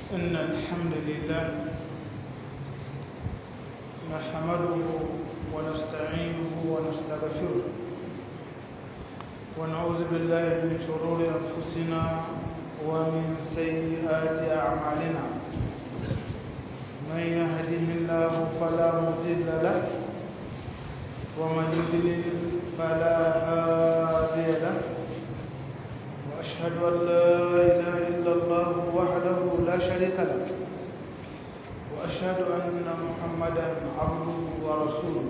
إن الحمد لله نحمده ونستعينه ونستغفره ونعوذ بالله من شرور أنفسنا ومن سيئات أعمالنا من يهده الله فلا مضل له ومن يضلل فلا هادي له وأشهد أن لا إله إلا الله وحده لا شريك له وأشهد أن محمدا عبده ورسوله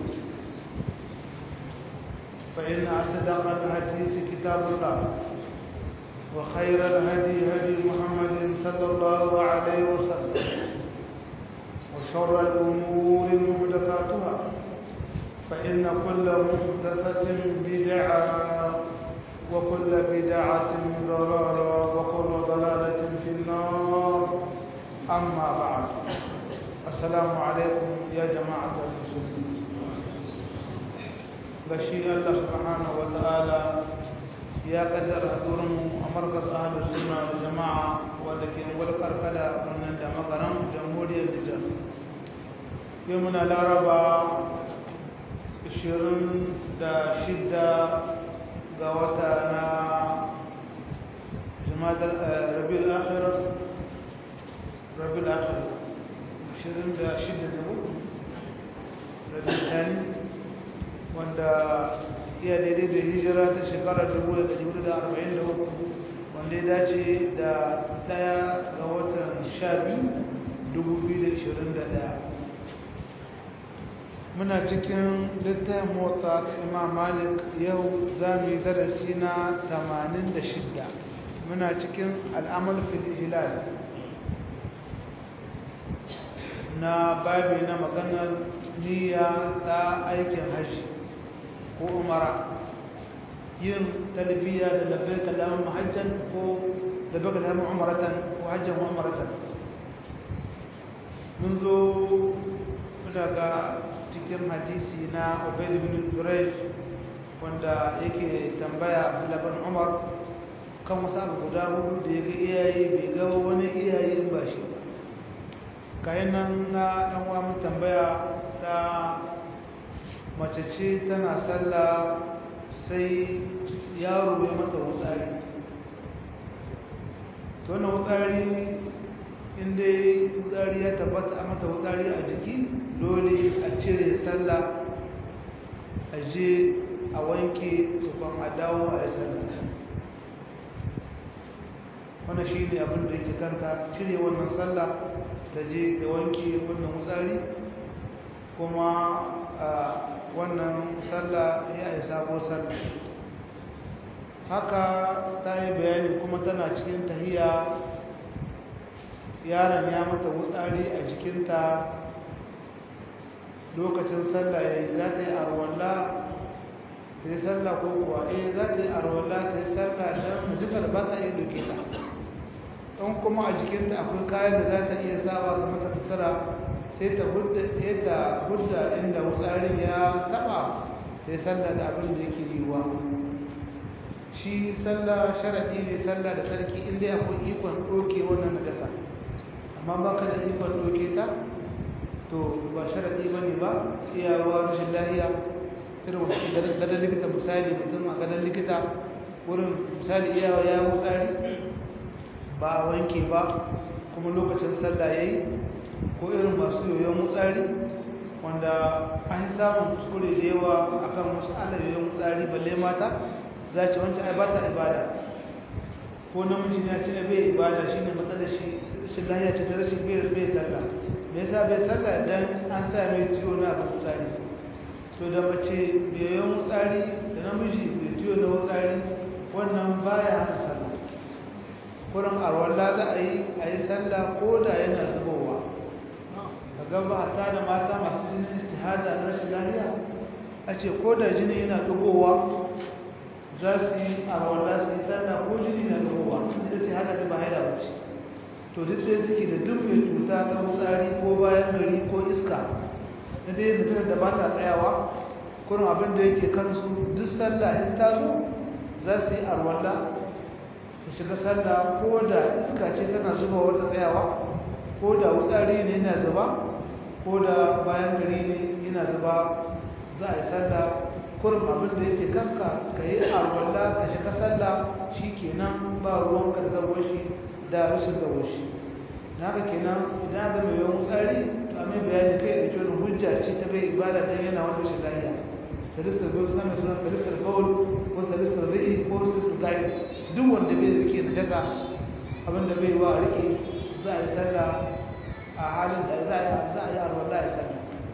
فإن أصدق الحديث كتاب الله وخير الهدي هدي محمد صلى الله عليه وسلم وشر الأمور محدثاتها فإن كل محدثة بدعة وكل بدعة ضلالة وكل ضلالة في النار أما بعد السلام عليكم يا جماعة المسلمين بشير الله سبحانه وتعالى يا قدر هدورم أمركز أهل السنة والجماعة ولكن والكركلة من دمقرم جمهورية النجار يومنا الأربعاء 26 ga wata na jimadar rabiul akhir rabiul akhir 26 da uku rabiul thani wanda iya daidai da hijira ta shekarar 1443 wanda ya dace da daya ga watan 12 2021 muna cikin littafin motsa ta imam malik yau za mu yi darasi na 86 muna cikin al'amal fil hilal na babi na maganar niyya ta aikin hajji ko umara yin talbiya da labbai kalamun hajjan ko labbai kalamun umaratan ko hajjan ko umaratan mun zo daga cikin hadisi na Ubaid bin Quraysh wanda yake tambaya Abdullah Umar kan wasu abu guda hudu da yake iyaye bai ga wani iyaye ba shi ba kayan nan na dan uwa mun tambaya ta mace ce tana sallah sai yaro ya mata wutsari to wannan wutsari inda wutsari ya tabbata a mata wutsari a jiki dole a cire sallah a je a wanke tukwan a dawo a yi sallah wannan shi ne abin da yake kanta cire wannan sallah ta je ta wanke wannan wutsari kuma wannan sallah ya yi sabo sallah haka ta yi bayani kuma tana cikin tahiya yaron ya mata wutsari a jikinta lokacin sallah ya yi za ta yi arwalla ta yi sallah ko kuwa eh za ta yi arwalla ta yi sallah don jikar ba ta iya doke ta don kuma a jikinta akwai kayan da za ta iya sawa su mata sutura sai ta hudda inda wutsarin ya taba sai sallah da abin da yake yiwuwa shi sallah sharaɗi ne sallah da tsarki inda akwai ikon ɗoke wannan najasa amma ba ka da ikon ɗoke ta to ba sharaɗi ba ne ba iyawa rashin lahiya irin wasu gadon likita misali mutum a gadon likita wurin misali iyawa ya wutsari ba a wanke ba kuma lokacin sallah ya yi ko irin masu yoyon wutsari wanda an samun kuskure da yawa akan wasu ala yoyon wutsari balle mata za ce wancan ai ba ta ibada ko namiji ya ce bai ibada shi ne matsalar shi shi lahiya ce ta rashin bai sallah me yasa bai sallah dan an sa mai ciwo na abin tsari to da mace mai yawan tsari da namiji mai ciwo na tsari wannan baya hana sallah kurin arwalla za a yi a yi sallah ko da yana zubowa ka gaba ta da mata masu jinin istihada na rashin lahiya a ce ko da jini yana dugowa za su yi arwalla su yi sallah ko jini na dugowa da istihada ta ba haida ba ce to duk dai suke da duk mai cuta ta wutsari ko bayan gari ko iska na dai mutum da ba ta tsayawa kurin abin da yake kansu duk sallah in ta zo za su yi arwalla su shiga sallah ko da iska ce tana zuba wata tsayawa ko da wutsari ne yana zuba ko da bayan gari ne yana zuba za a yi sallah kurum abin da yake kanka ka yi alwala ka shiga sallah shi kenan ba ruwan ka da shi da rashin zabo shi na haka kenan idan ga mai yawan tsari to a mai bayani kai da kyau hujja ce ta bai ibada dan yana wanda shi lahiya salisar baul sami suna salisar baul ko salisar ri'i ko salisar gari duk wanda bai rike na jaka abin da bai wa rike za a yi sallah a halin da za a yi alwala ya sallah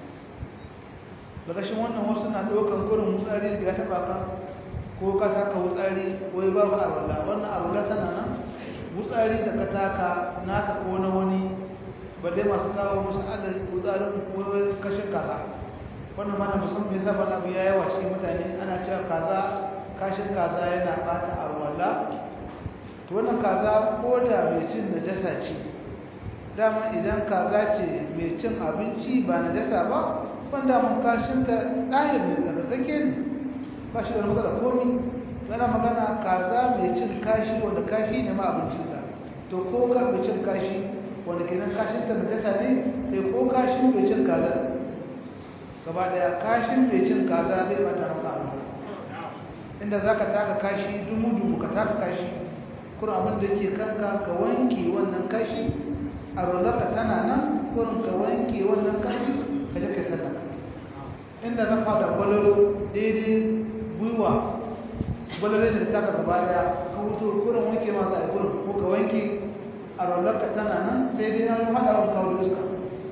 dagashin wannan wasu na ɗaukan kurin wutsari da ya taɓa ka ko ka taka wutsari ko ya ba ka arwala wannan arwala tana nan wutsari da ka taka naka ko na wani ba dai masu kawo musu ada wutsarin ko kashin kaza wannan mana musamman ya saba na biya yawa cikin mutane ana cewa kaza kashin kaza yana ɓata arwala to wannan kaza ko da mai cin najasa ce dama idan kaza ce mai cin abinci ba najasa ba wanda mun kashin ta ɗahir ne daga kake ne ba shi da matsala komi tana magana kaza mai cin kashi wanda kashi ne ma abincinta to ko ka mai cin kashi wanda kenan kashin ta najasa ne sai ko kashin mai cin kaza gaba daya kashin mai cin kaza bai mata maka alwala inda za ka taka kashi dumu-dumu ka taka kashi kuma abin da ke kanka ka wanke wannan kashi a rolaka tana nan kurin ka wanke wannan kashi ka je kai sadaka inda zan fada gwalolo daidai gwiwa gwalolo da ta gaba daya ka wuto kurin wanke masu a kurin ko ka wanke a rollarka tana nan sai dai na hada wa kawo da iska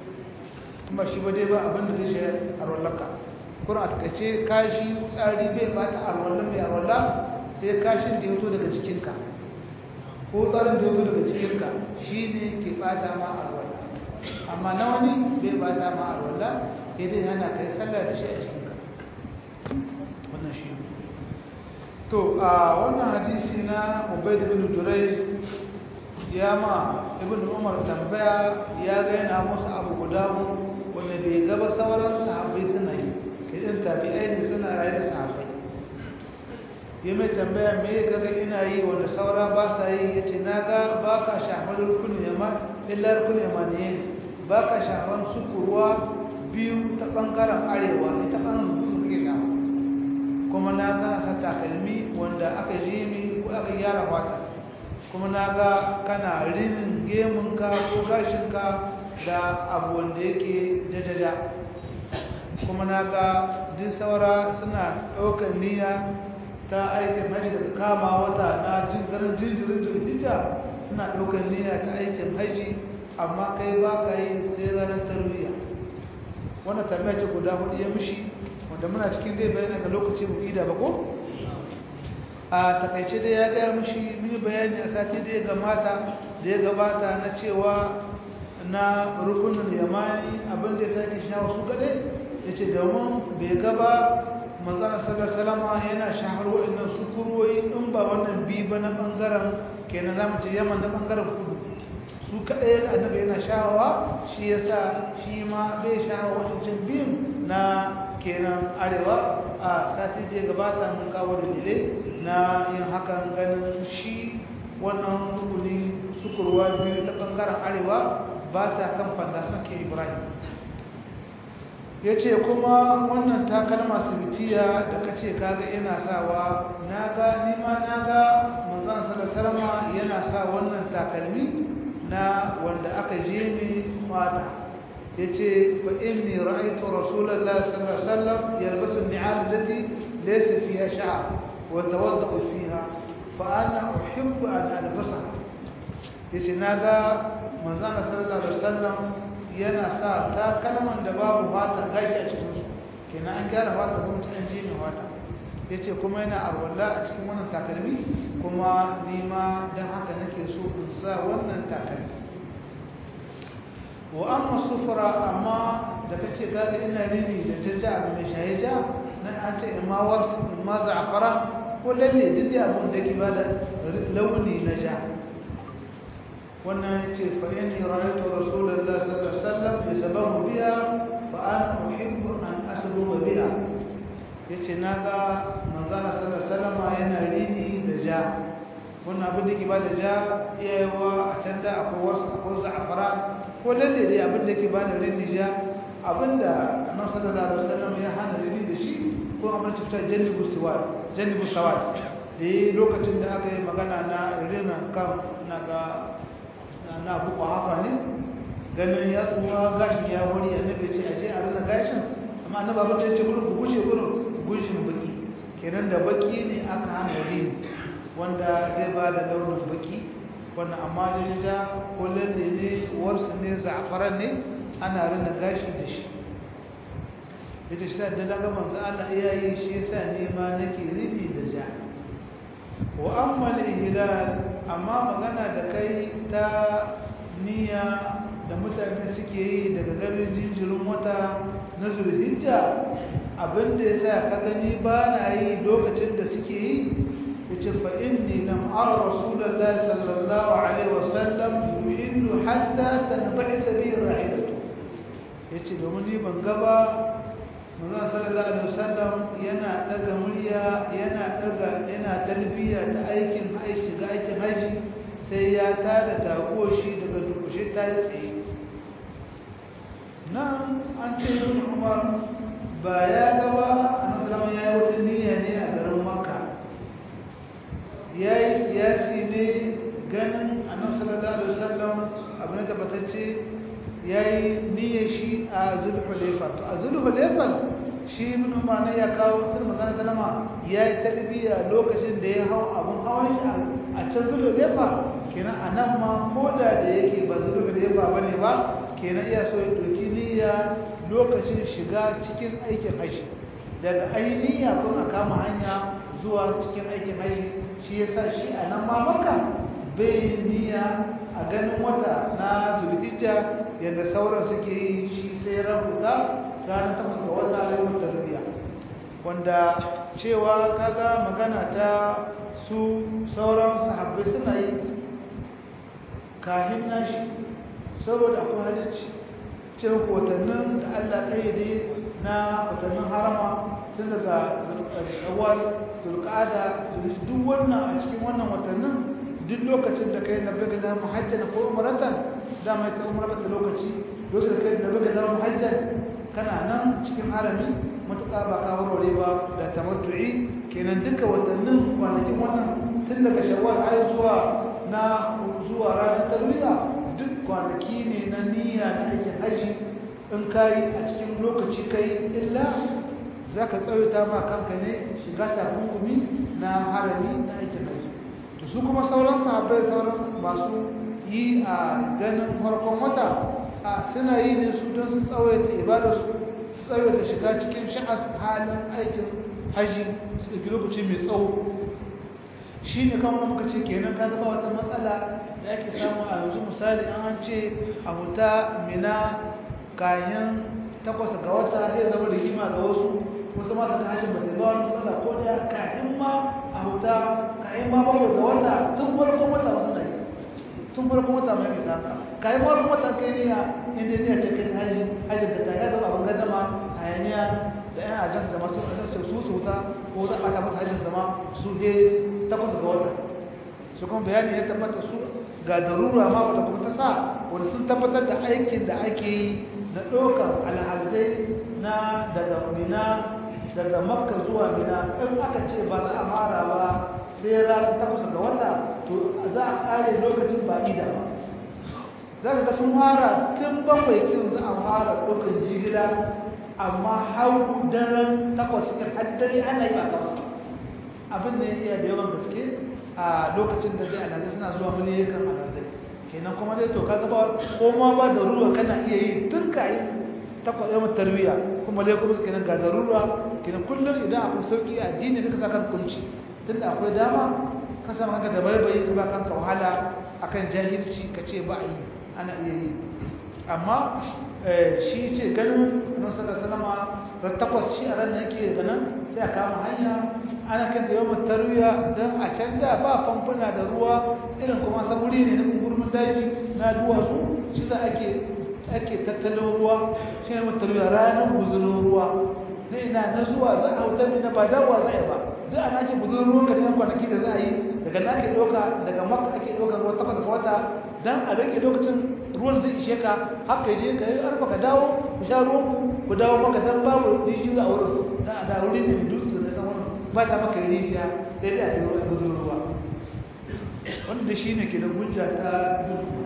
ba shi ba dai ba abin da zai shi a rollarka kurin a takaice kashi tsari bai bata a rollar mai a rollar sai kashin da ya fito daga cikinka ko tsarin da ya fito daga cikinka shi ne ke bata ma a rollar amma na wani bai bata ma a rollar idan yana kai sallah da shi a cikinka wannan shi to a wannan hadisi na ubaid bin jurai ya ma ibn umar tambaya ya ga yana musu abu guda wanda bai gaba sauran sahabbai suna yi idan tabi'ai ne suna raye da sahabbai ya mai tambaya me ya ga ina yi wanda saura ba sa yi ya ce na ga ba ka shafar rukun yamma illa rukun yamma ne ba ka shafar sukurwa biyu ta ɓangaren arewa ita ɓangaren gusu kuke shafa kuma na kana sa takalmi wanda aka ji mi ko aka gyara fata kuma na ga kana rinin gemunka ko gashinka da abu wanda yake jajaja kuma na ga duk saura suna ɗaukar niyya ta aikin haji daga kama wata na garin jinjirin jirgita suna ɗaukar niyya ta aikin haji amma kai ba ka yi sai ranar tarbiyya wannan tambaya ce guda hudu ya mishi wanda muna cikin zai bayani ga lokaci mu ida ba ko a takaice dai ya gaya mishi mini bayani a sati da ya gamata da ya gabata na cewa na rukunin yamani abin da ya sake shawo su gade ya ce domin bai gaba manzana sallallahu yana shahar waɗannan sukuroyi in ba wannan bi ba na ɓangaren kenan za mu ce yaman na ɓangaren kudu su kaɗai annabi yana shahawa shi ya sa shi ma bai shahawa wancan biyun na kenan arewa a sati da ya gabata mun kawo da dile na yin hakan ganin shi wannan rukuni sukurwa biyu ta ɓangaren arewa ba ta kan fandason ke ibrahim ya ce kuma wannan takalma sibitiya da ka ce kaga yana sawa na ga nima na ga manzan salasalama yana sa wannan takalmi na wanda aka je mai mata ya ce fa inni ra'aytu rasulallah sallallahu alaihi wasallam yalbasu ni'al allati laysa fiha sha'r wa tawaddau fiha fa ana uhibbu an albasaha yace naga manzon sallallahu alaihi wasallam yana sa takalman da babu fata gashi a cikin su kenan an gyara fata kuma ta an je mai fata yace kuma yana arwalla a cikin wannan takalmi kuma ni ma dan haka nake so in sa wannan takalmi wa amma sufura amma da kace kaga ina rini da jajja abu mai shayeja nan an ce imma wars imma za'fara ko lalle duk da abun da yake bada launi na ja wannan yace fa inni ra'aytu rasulullahi sallallahu alaihi wasallam yasabahu biha fa ana uhibbu an asluba biha yace naga manzana sallallahu alaihi wasallam yana rini da ja wannan abin da ke bada ja iyayewa a can da akwai wasu akwai za'fara ko lalle dai abin da yake ba da rini ja abin da annabi sallallahu alaihi wasallam ya hana rini da shi ko amma ci fita jannibu sawad jannibu sawad da yi lokacin da aka yi magana na rina kan na ga na buku hafa ne ganin ya tsuwa gashin ya wuri annabi ce aje a rina gashin amma annabi abin da ya ce gurin ku gushe gurin gushin baki kenan da baki ne aka hana rini wanda zai ba da launin baki wannan amma da ko lalle ne warsu ne za'afaran ne ana rina gashi da shi ita shi da daga manzo Allah ya yi shi yasa ne ma nake rini da ja wa amma al-ihlal amma magana da kai ta niyya da mutane suke yi daga garin jinjirin wata na zulhijja abinda yasa ka gani ba na yi lokacin da suke yi yace fa inni lam ara rasulullahi sallallahu alaihi wasallam yuhillu hatta tanba'ith bi rahilatu yace domin ni ban ga ba manzon sallallahu alaihi wasallam yana daga murya yana daga yana talbiya ta aikin haji ga aikin haji sai ya tada tago shi daga dukushe ta tsaye nan an ce ibn umar ba ya gaba annabi sallallahu ya yi wata niyya ne a garin makka yayi kiyasi ne ganin annabi sallallahu alaihi wasallam abin da tabbatacce yayi niyyar shi a zulhulaifa to a zulhulaifa shi ibn umar ne ya kawo tun magana sallama yayi talbiya lokacin da ya hau abun hawan shi a can zulhulaifa kenan anan ma koda da yake ba zulhulaifa bane ba kenan iya so ya doki niyya lokacin shiga cikin aikin haji daga ainiya kun a kama hanya zuwa cikin aikin haji shi yasa shi a nan ma maka bai niyya a ganin wata na zulhijja yadda sauran suke yi shi sai rahuta ranar takwas ga wata yawon tarbiya wanda cewa kaga magana ta su sauran sahabbai suna yi kahin nashi saboda akwai halicci cewa watannin da allah ƙayyade na watannin harama tun daga shawwal zulqa'ada duk wannan a cikin wannan watannin duk lokacin da kai nabi ga muhajjan ko umratan da mai ta umra ta lokaci lokacin da kai nabi ga muhajjan kana nan cikin harami matuƙa ba ka warware ba da tamattu'i kenan duka watannin kwanakin wannan tun daga shawwal har zuwa na zuwa ranar tarwiya duk kwanaki ne na niyya na aikin haji in kai a cikin lokaci kai illa za ka tsawaita ma kanka ne shiga takunkumi na harami na aikin haji to su kuma sauran sahabbai sauran masu yi a ganin farkon wata a suna yi ne su don su tsawaita ibadarsu su tsawaita shiga cikin sha'as halin aikin haji su ɗauki lokaci mai tsawo shi ne kan muka ce kenan ka ba wata matsala da ake samu a yanzu misali an ce a huta mina kayan takwas ga wata zai zama rigima ga wasu wasu masu da hajjin bata ba wani matsala ko da kayan ma a huta kayan ma bakwai ga wata tun farkon wata wasu na yi tun farkon wata mai kai kanka kayan ma farkon wata kai ne inda ne a cikin hajjin hajjin da ta ya zama abin gadama hayaniya da yan ajansu da masu ajansu su su huta ko za a ɓata masa hajjin zama su he takwas ga wata su kuma bayani ya tabbata su ga darura ma wata kuma ta sa wanda sun tabbatar da aikin da ake yi na ɗaukar alhazai na daga mina daga makka zuwa mina in aka ce ba za a fara ba sai ranar takwas ga wata to za a ƙare lokacin ba ida ba za ka ga sun fara tun bakwai kin za a fara ɗaukar jigila amma hau daren takwas kin haddare ana yi ba kawai abin da ya iya da yawan gaske a lokacin da zai alhazai suna zuwa miliyakan alhazai kenan kuma dai to kaga ba ko ma ba da ruwa kana iya yi tun ka yi takwas yawan tarbiya kuma dai kuma kenan ga darura kenan kullum idan akwai sauki a addini kaka sa kan kunci tunda akwai dama ka sa kanka da baibayi ka ba kanka wahala akan jahilci ka ce ba a yi ana iya yi amma shi ce ganin annabi sallallahu alaihi wasallam takwas shi a ranar yake daga nan sai a kama hanya ana kan da yawan tarwiya don a can da ba famfuna da ruwa irin kuma saburi ne na gurmin daji na duwatsu shi za ake ake tattalin ruwa shi ne mai tarwiya ranar guzurin ruwa na ina na zuwa za a hautar na ba dawowa za a yi ba duk ana ake guzurin ruwan ka ne kwanaki da za a yi daga na ake ɗauka daga maka ake ɗauka ruwa takwas ga wata don a rage lokacin ruwan zai ishe ka haka je ka yi arfa ka dawo ku sha ruwan ku dawo maka dan babu rijiyoyi a wurin da da wurin ne dutse da kan wurin ba ta maka rijiya sai dai a yi ruwa gudun ruwa wanda shi ne ke da hujja ta duhu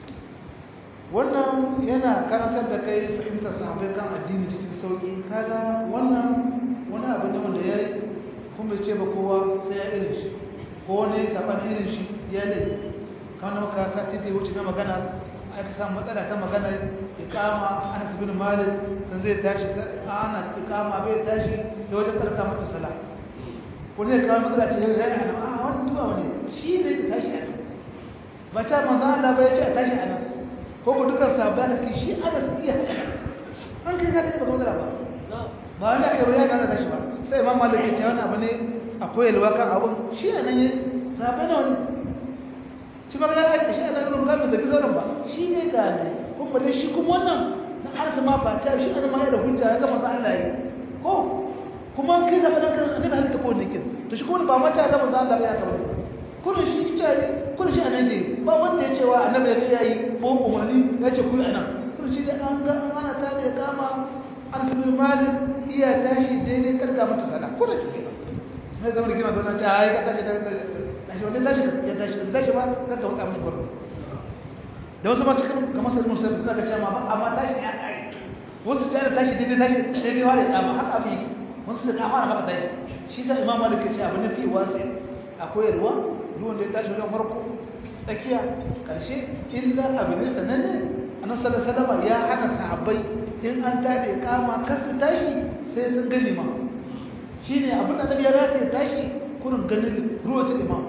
wannan yana karantar da kai fahimtar sahabbai kan addini cikin sauki kaga wannan wani abu ne wanda ya yi kuma ce ba kowa sai ya irin shi ko wani saban irin shi ya ne kano ka sati da wuce na magana aka samu matsala ta magana ikama ana bin malik sun zai tashi ana ikama bai tashi da wajen karka mata sala wani ya kawo matsala ce ya yi ana a wani duba wani shi ne ka tashi ana ba ta manzo Allah ba ya ce a tashi ana ko ku dukkan sabba da shi ana su iya an kai ka da ba matsala ba ba wani aka bayyana kana tashi ba sai imam malik ya ce wannan abu ne akwai yalwa kan abun shi ne nan ya sabba na wani shi ma ga ake shi ana nuna kamar da gizarin ba shi ne ga ne kuma dai shi kuma wannan na arsa ma ba ta shi ana ma da hujja ya ga manzo Allah yi ko kuma kai da fadan kan annabi halitta ko ne kin to shi kuma ba mata da manzo Allah ya kaba kullun shi ce kullun shi annabi ba wanda ya ce wa annabi ya yi ko umarni ya ce ku anan kullun shi da an ga ana ta da kama an tabi malik iya tashi daidai karga mata sala kullun shi ne zama da kima don ce ai ka tashi da tashi wani tashi ya tashi da tashi ba ka ka wata mun gurbin da wasu ma cikin kamar sai musulmi suna ga cewa ba amma tashi ya kare wasu ta tashi daidai tashi daidai wani dama haka abin yake wasu da dama haka tashi shi ta imam malik ce abu na fi wasi akwai ruwa ruwan da ya tashi wajen farko tsakiya karshe illa abu ne sananne annabi sallallahu alaihi wasallam ya hana sahabbai in an tada kama kar su tashi sai sun gani ma shine abin da nabi ya rata ya tashi kurin ganin ruwa ta imam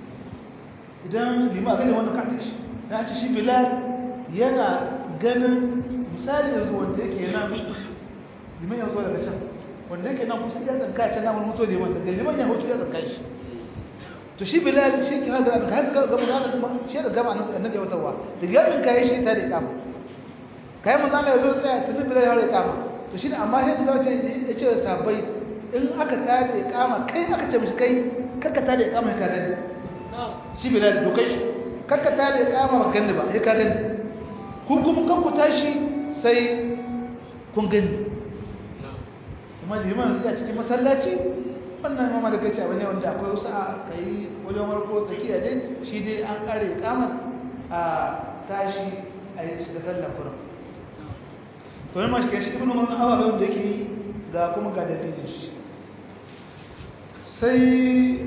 idan lima gani wannan ka tashi na ci shi bilal yana ganin misali yanzu wanda yake nan liman ya zo daga can wanda yake nan kusa ya tsanka can namun mutu da yawan daga liman ya hoto ya tsanka shi to shi bilal shi ke hada ka hada gaba da ba shi da gaba annabi ya watawa da yamin kai shi ta da kama kai mun zama yazo tsaya tun bilal ya rika kama to shi amma sai da ce ya ce sabai in aka tare da kama kai aka ce mishi kai kakka tare da kama ka gani shi bilal to kai shi kakka tare da kama ba gani ba sai ka gani ku kuma kan ku tashi sai kun gani kuma liman ya cikin masallaci wannan mama da kace abin ne wanda akwai wasu a kai wajen warko tsakiya dai shi dai an kare kamar a tashi a yi shiga sallar kurum to ne ma shi kai shi ibn umar hawa da wanda yake ga kuma ga dalilin shi sai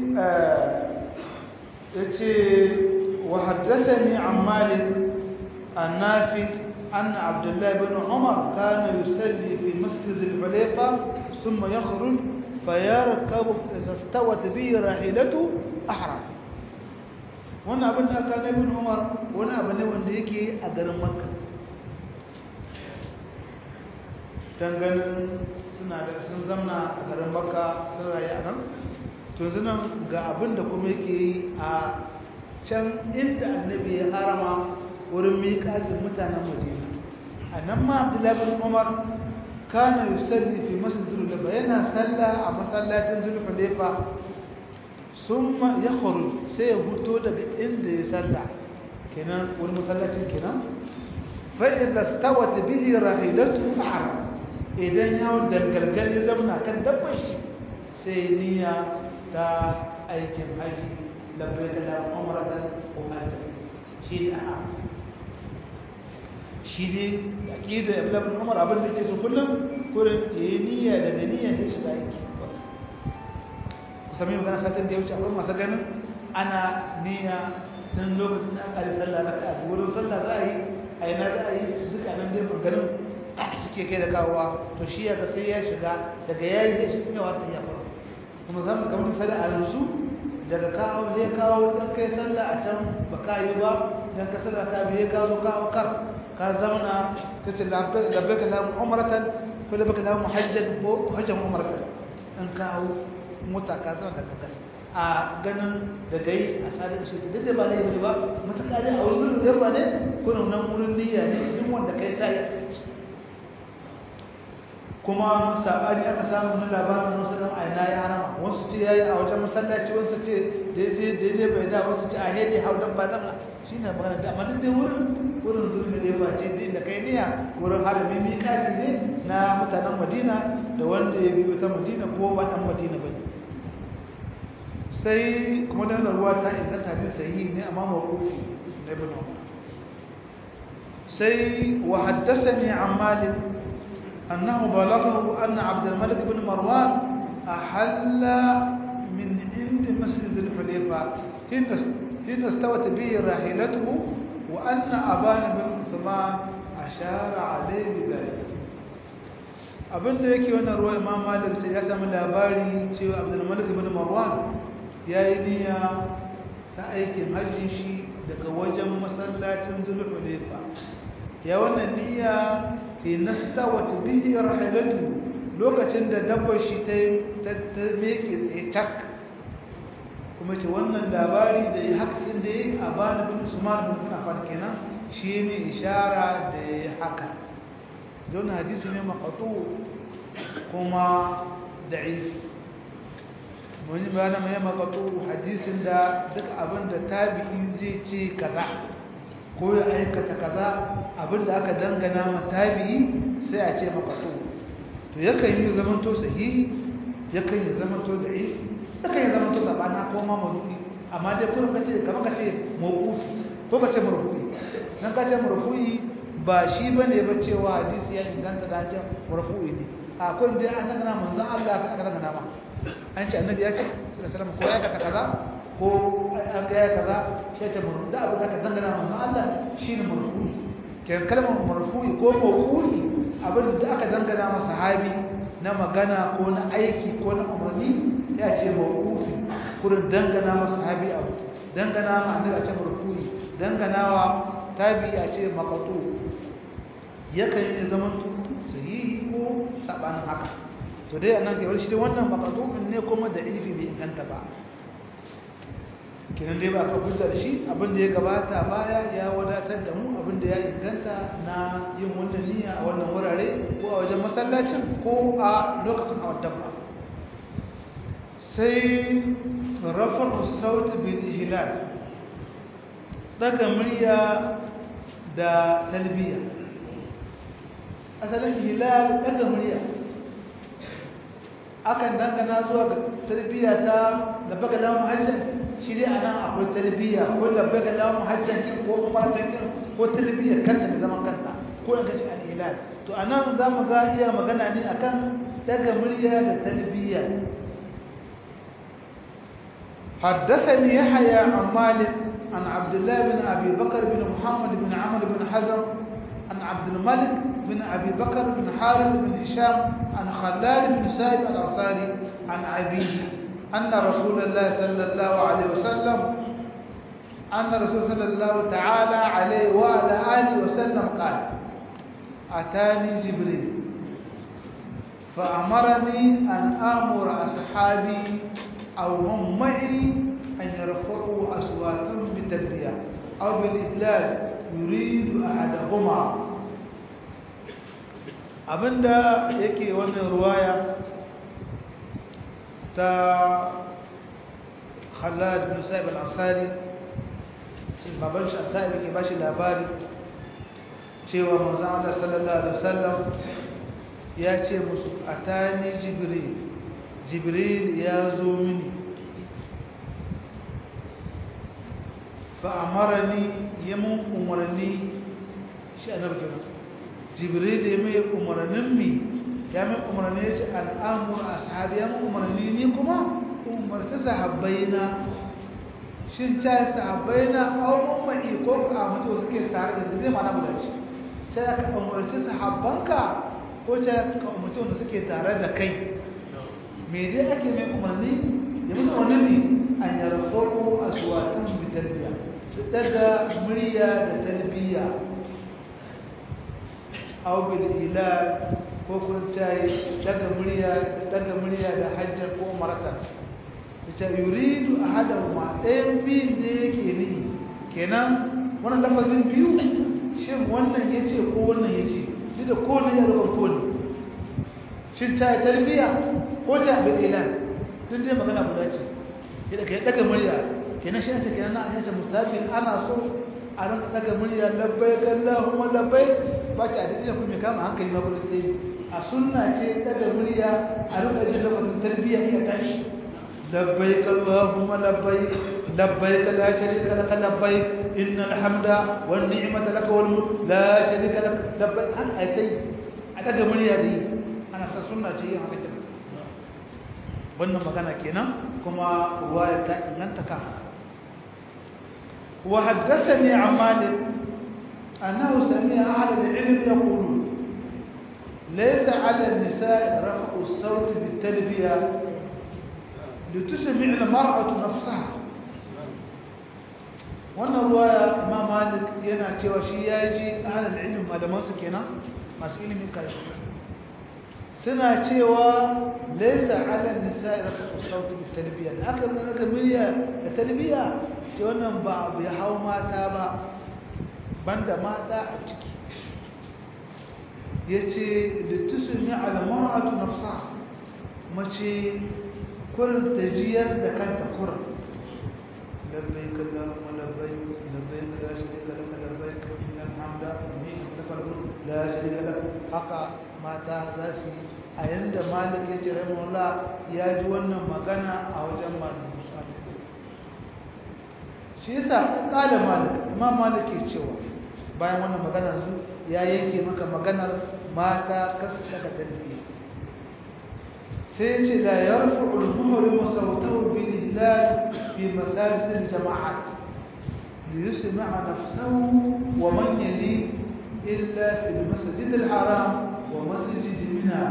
yace wa haddathani an malik النافع أن عبد الله بن عمر كان يصلي في مسجد الحليفة ثم يخرج فيركب إذا استوت به راحلته أحرم wannan abin da aka ibn Umar wani abu ne wanda yake a garin Makka dan ganin suna da sun zamna a garin Makka sun rayu a nan to yanzu ga abin da kuma yake a can inda annabi ya harama wurin miƙaƙin mutanen madina a nan ma abdullahi bin umar kana yusalli fi masjid zulfa yana salla a masallacin zulfa summa ya kharuj sai ya huto daga inda ya salla kenan wani masallacin kenan fa idza stawat bihi rahilatu ahram idan ya dangalgal ya zamna kan dabbar shi sai niyya ta aikin haji labbaik la umratan wa hajjan shi da shi ne aqida ibn umar abin da yake so kullum kurin yayi niyya da niyya da shi aiki kusa mai magana satin da ya wuce akwai masu ganin ana niyya dan lokacin da aka yi sallah raka a wurin sallah za a yi a yana za a yi duka nan dai maganin suke kai da kawowa to shi ya sai ya shiga daga yayi zai shi kuma wata ya fara kuma za mu kamar misali a yanzu daga kawo zai kawo dan kai sallah a can ba ka yi ba dan ka sallah ka biye kawo kawo kar ka zauna ta ce labbaka lamu umaratan ko labbaka lamu hajjan ko hajjan umaratan an kawo mota ka zauna daga kai a ganin da gai a sadar shi duk da ba laifi ba matuƙa ne a wurin da ba ne ko nan wurin niyya ne in wanda kai ta yi kuma sabani aka samu na labarin wasu dan aina ya harama wasu ce yayi a wajen masallaci wasu ce daidai daidai bai da wasu ce a hede hau dan ba zama shi ne magana da amma duk dai wurin wurin zulmi da yawa ce din da kai niyya wurin harami miƙati ne na mutanen madina da wanda ya biyo ta madina ko ba ɗan madina ba sai kuma da ruwa ta inganta hadin sahihi ne amma mawqufi na ibn umar sai wa haddathani an malik annahu balaghahu anna abd al-malik ibn marwan ahalla min ind masjid al-hulayfa حين استوت به راحلته وأن أبان بن عثمان أشار عليه بذلك abin da yake wannan ruwa imam malik ce ya samu labari cewa abdulmalik ibn marwan ya yi niyya ta aikin hajjin shi daga wajen masallacin zulhulefa ya wannan niyya ke nasta wata bihi rahilatu lokacin da dabbar shi ta meke tsaye tak kuma ce wannan labari da ya haka da ya a bani bin usman bin affan kenan shi ne ishara da ya haka don hadisi ne maqatu kuma da'if mun bayana mai maqatu hadisin da duk abin da tabi'i zai ce kaza ko ya aikata kaza abin da aka dangana ma tabi'i sai a ce maqatu to yakan yi zamanto sahihi yakan yi zamanto da'if suka yi zama tuka ba na koma marufi amma dai kuma ka ce kamar ka ce mawufi ko ka ce marfu'i nan ka ce marfu'i ba shi ba ne ba cewa hadisi ya inganta da hajjar marfu'i ne a kun dai an dangana manzan Allah ka aka dangana ma an ce annabi ya ce sallallahu ko ya ka kaza ko an ga ya kaza shi ce marfu'i da abu da ka dangana manzan Allah shine marfu'i kenan kalmar marfu'i ko mawqufi abin da aka dangana masa sahabi na magana ko na aiki ko na umarni ya ce mawqufi kurin dangana masa sahabi abu dangana ma annabi a ce marfu'i dangana wa tabi a ce maqtu yakan yi zaman sahihi ko sabanin haka to dai annan kai shi dai wannan maqtu ne kuma da ifi bai inganta ba kinan dai ba ka hujja da shi abin da ya gabata baya ya wadatar da mu abin da ya inganta na yin wannan niyya a wannan wurare ko a wajen masallacin ko a lokacin hawan dabba sai rafa'u sauti bil ihlal daga murya da talbiya asalin ihlal daga murya akan dangana zuwa ga talbiya ta labbaga lahu hajjan shi dai anan akwai talbiya ko labbaga lahu hajjan ko umratan ko talbiya kanta da zaman kanta ko in kace al-ihlal to anan zamu ga iya magana ne akan daga murya da talbiya حدثني يحيى عن مالك عن عبد الله بن أبي بكر بن محمد بن عمرو بن حزم عن عبد الملك بن أبي بكر بن حارث بن هشام عن خلال بن سائب الأنصاري عن أبيه أن رسول الله صلى الله عليه وسلم أن رسول صلى الله تعالى عليه وعلى آله وسلم قال أتاني جبريل فأمرني أن آمر أصحابي أو هم معي أن يرفعوا أصواتهم بالتلبية أو بالإذلال يريد أحدهما abinda yake wannan ruwaya ta Khalad bin Sa'ib al-Ansari baban shi Sa'ib ke bashi labari cewa manzon Allah sallallahu alaihi wasallam ya ce musu atani jibril jibril ya zo mini fa'amarani ya mun umarni shi a narkina jibril ya mai umarnin mi ya mai umarni ya ce al'amur a sahabi ya mun umarni ni kuma umarci sahabbai na shin ca sahabbai na auren mai ko a mutu suke tare da zai mana budaci sai aka umarci sahabbanka ko ta ka umarci wanda suke tare da kai me dai ake mai umarni ya musu wani ne an yarfo a suwatan bi talbiya su daga murya da talbiya aw bil ilal ko kun tayi daga murya daga murya da hajjar ko marata ita yuridu ahadahuma ɗayan biyun da yake ni kenan wannan lafazin biyu shin wannan yace ko wannan yace duk da kowane ya rubar kowane shin ta tarbiya ko ta bil ilal duk dai magana guda ce idan kai daga murya kenan shi ta kenan na ayyata mustafi ana so a rinka daga murya labbai Allahumma labbai ba ci a duk kuma kama hankali ma gurin tsaye a sunna ce daga murya a rinka jin lokacin tarbiyya iya tashi labbai Allahumma labbai labbai la sharika lak labbai innal hamda wan ni'mata lak wal mulk la sharika lak labbai haka ai tai a daga murya da yi ana sa sunna ce yin haka wannan magana kenan kuma ruwaya ta inganta kan haka وحدثني عن مالك أنه سمع أهل العلم يقولون ليس على النساء رفع الصوت بالتلبية لتسمع المرأة نفسها wannan ruwaya ma malik yana cewa shi ya ji ahalar ilimin malamansu kenan masu ilimin karshe suna cewa laisa ala nisa rafa sauti bi talbiya da aka nuna aka miliya da talbiya ce wannan ba abu ya hau mata ba banda mata a ciki ya ce da tusun ya alamaratu nafsa mace kurin ta jiyar da kanta kurin labbai kallon labbai labbai la shirika laka labbai innal hamda ni takallu la shirika laka haka mata za su yi a yanda malik ya ce rahimahullah ya ji wannan magana a wajen malik shi yasa kala malik imam malik ke cewa bayan wannan magana zu ya yanke maka maganar mata kasu daga tarbiyya sai ce la yarfa'u al-muhrim sawtahu bil hilal fi masajid al-jama'at ليسمع نفسه ومن يليه إلا في المسجد الحرام ومسجد منى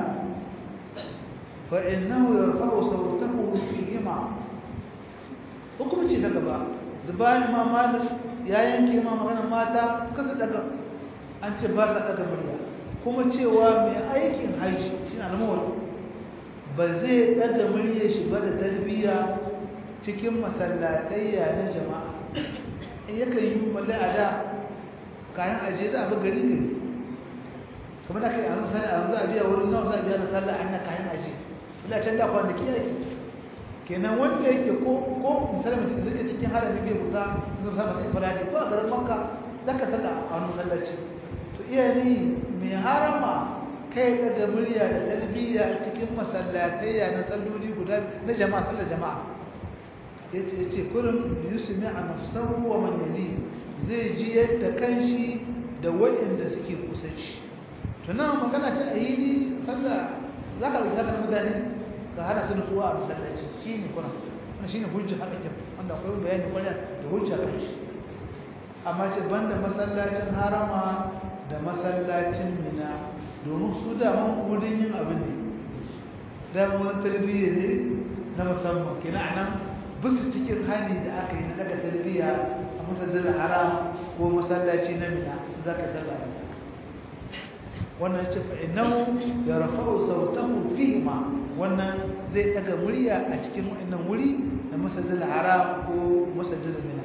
فإنه يرفع صوته فيهما hukumci daga ba zubani ma malik ya yanke ma magana mata kasa daga an ce ba sa daga murya kuma cewa mai aikin haishi shi na almawar ba zai daga murya shi ba da tarbiyya cikin masallatayya na jama'a in yakan yi mallai a da kayan ajiye za a bi gari gari kamar da kai a nan sani a za a biya wurin nawa za a biya na sallah an na kayan ajiye ila can da kwanaki yake kenan wanda yake ko ko misali mutum da zai cikin harami bai guda zan sa masa ifradi ko a garin makka zaka sallah a wani masallaci to iya ni mai harama kai daga murya da talbiya cikin masallatayya na salloli guda na jama'a sallar jama'a yace yace kullum yusmi a nafsahu wa man yali zai ji yadda kanshi da waɗanda suke kusa shi to nan magana ta ayini sallah zaka dauki haka mutane ka hana su nutsuwa a masallaci shine kuna wannan shine hujja haka ke wanda akwai bayani kwarai da hujja kan shi amma ce banda masallacin harama da masallacin mina domin su da man wurin yin abin ne da wani tarbiyya ne na musamman kina anan bisu cikin hani da aka yi na daga tarbiyya a masallacin haram ko masallaci na mina zaka sallama wannan ce fa innahu yarfa'u sawtahu fihima wannan zai daga murya a cikin wannan wuri na masajidil haram ko masajidil mina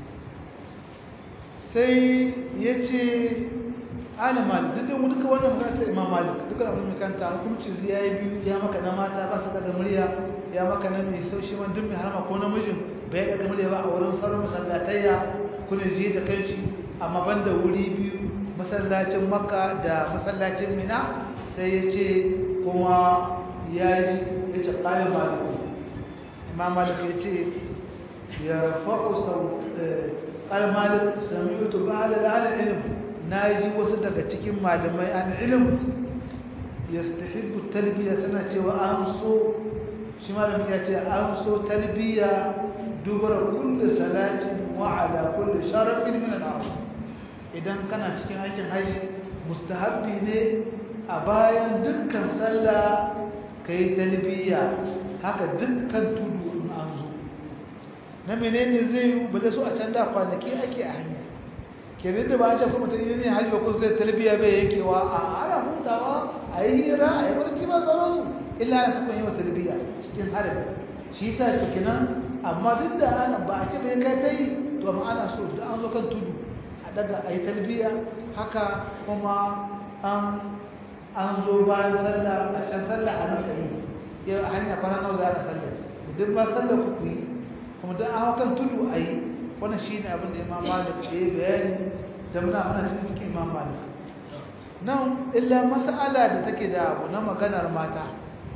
sai yace ana malik duk da duka wannan magana ta imam malik duka abin mai kanta hukunci ya yi biyu ya maka na mata ba su daga murya ya maka na mai saushi wani duk mai harama ko namijin bai daga murya ba a wurin sauran masallatayya kuna je da kanshi amma banda wuri biyu masallacin makka da masallacin mina sai ya ce kuma ya ji ya ce ƙalin maliku imam malik ya ce ya rafa'u sau ƙalin malik sami yutu ba da halin ilim na ji wasu daga cikin malamai an ilim ya stahibbu talbiya suna cewa an so shi malamin ya ce an so talbiya dubara kulle salatin wa ala kulle sharafin min al'amu idan kana cikin aikin haji mustahabbi ne a bayan dukkan sallah ka yi talbiya haka dukkan tudu in an zo na menene zai yi ba da su a can da kwanaki ake a hanya kenan da ba a ce kuma ta yi ne hali ba kusa zai talbiya bai yankewa a ana hutawa a yi hira a yi barci ba tsaron su illa ya sukan yi wa talbiya cikin harin shi ta su kenan amma duk da ana ba a ce bai kai ta yi to amma ana so da an zo kan tudu a daga a yi talbiya haka kuma an an zo bayan sallah ƙarshen sallah a nan ɗari yau a hanya kwana nawa za a sallah duk ba sallah ku yi kuma don an hau kan tudu a yi wannan shi ne abin da imam malik ya yi bayani da muna mana cikin fikin imam malik nan illa mas'ala da take da abu na maganar mata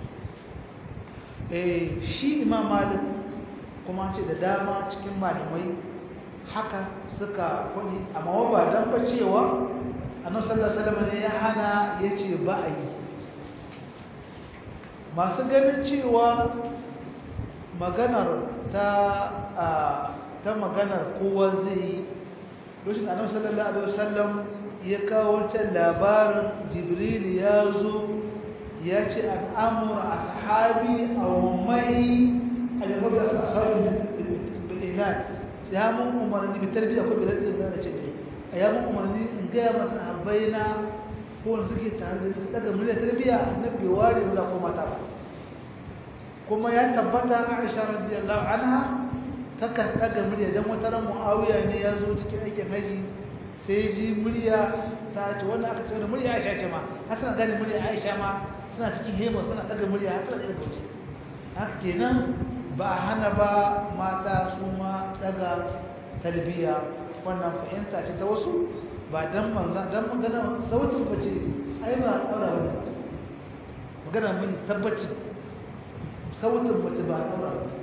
eh shi imam malik kuma ce da dama cikin malamai haka suka kwani amma ba dan ba cewa annabi sallallahu alaihi wasallam ne ya hana yace ba a yi masu ganin cewa maganar ta ta maganar kowa zai yi lokacin annabi sallallahu alaihi wasallam ya kawo wancan labarin jibril ya zo ya ce an amura ashabi aw mai al-mabda ashabi bil iman ya mun umarni bi tarbiya ko bi radin da ce ya mun umarni in ga masa habbaina ko wanda suke tare da su daga murya tarbiya annabi ware da ko mata ba kuma ya tabbata Aisha radiyallahu anha takan daga murya dan wata ran Muawiya ne ya zo cikin aikin haji sai ji murya ta ce wannan aka ce wannan murya Aisha ce ma har suna gane murya Aisha ma suna cikin hema suna daga murya har suna daga bauchi haka kenan ba a hana ba mata su ma daga talbiya wannan fahimta ce ta wasu ba dan manzan dan magana sautin bace ai ba aura ba magana mun tabbaci sautin bace ba aura ba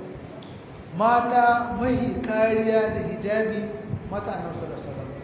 mata mai kariya da hijabi mata annabi sallallahu alaihi wasallam